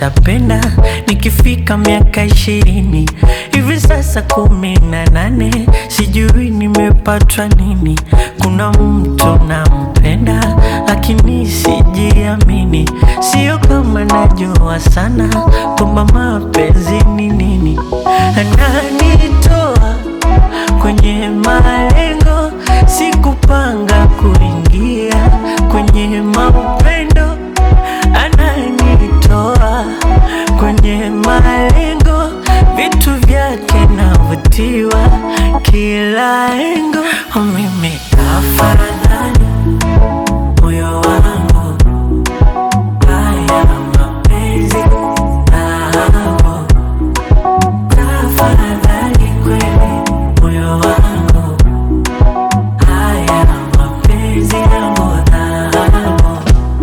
nitapenda nikifika miaka ishirini hivi sasa kumi na nane sijui nimepatwa nini kuna mtu nampenda lakini sijiamini sio kama najua sana kwamba mapenzi ni nini ananitoa kwenye malengo sikupanga kuingia kwenye maupendo ananitoa kwenye malengo vitu vyake navutiwa kila engo mimi afaradhani moyo wangu haya mapenzi nao tafadhali kweli moyo wangu haya mapenzi yangu nao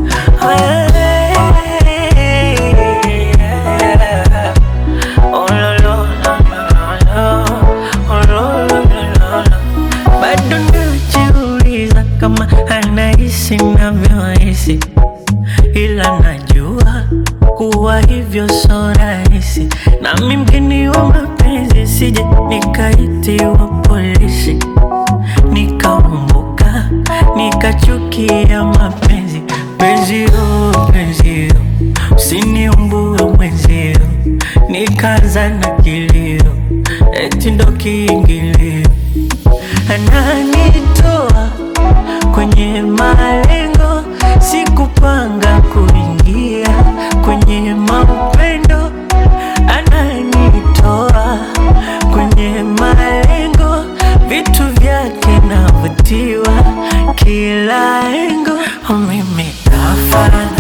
bado najiuliza kama anahisi navyohisi, ila najua kuwa hivyo so rahisi, nami mgeni wa mapenzi, sije nikaitiwa polisi nikaumbuka nikachukia mapenzi penzio penzio usiniumbue mwenzio nikaza na kilio eti ndo kiingilio ananitoa kwenye malengo sikupanga kuingia kwenye maupendo ananitoa kwenye malengo vitu vyake navutiwa kila engo mimi afaradha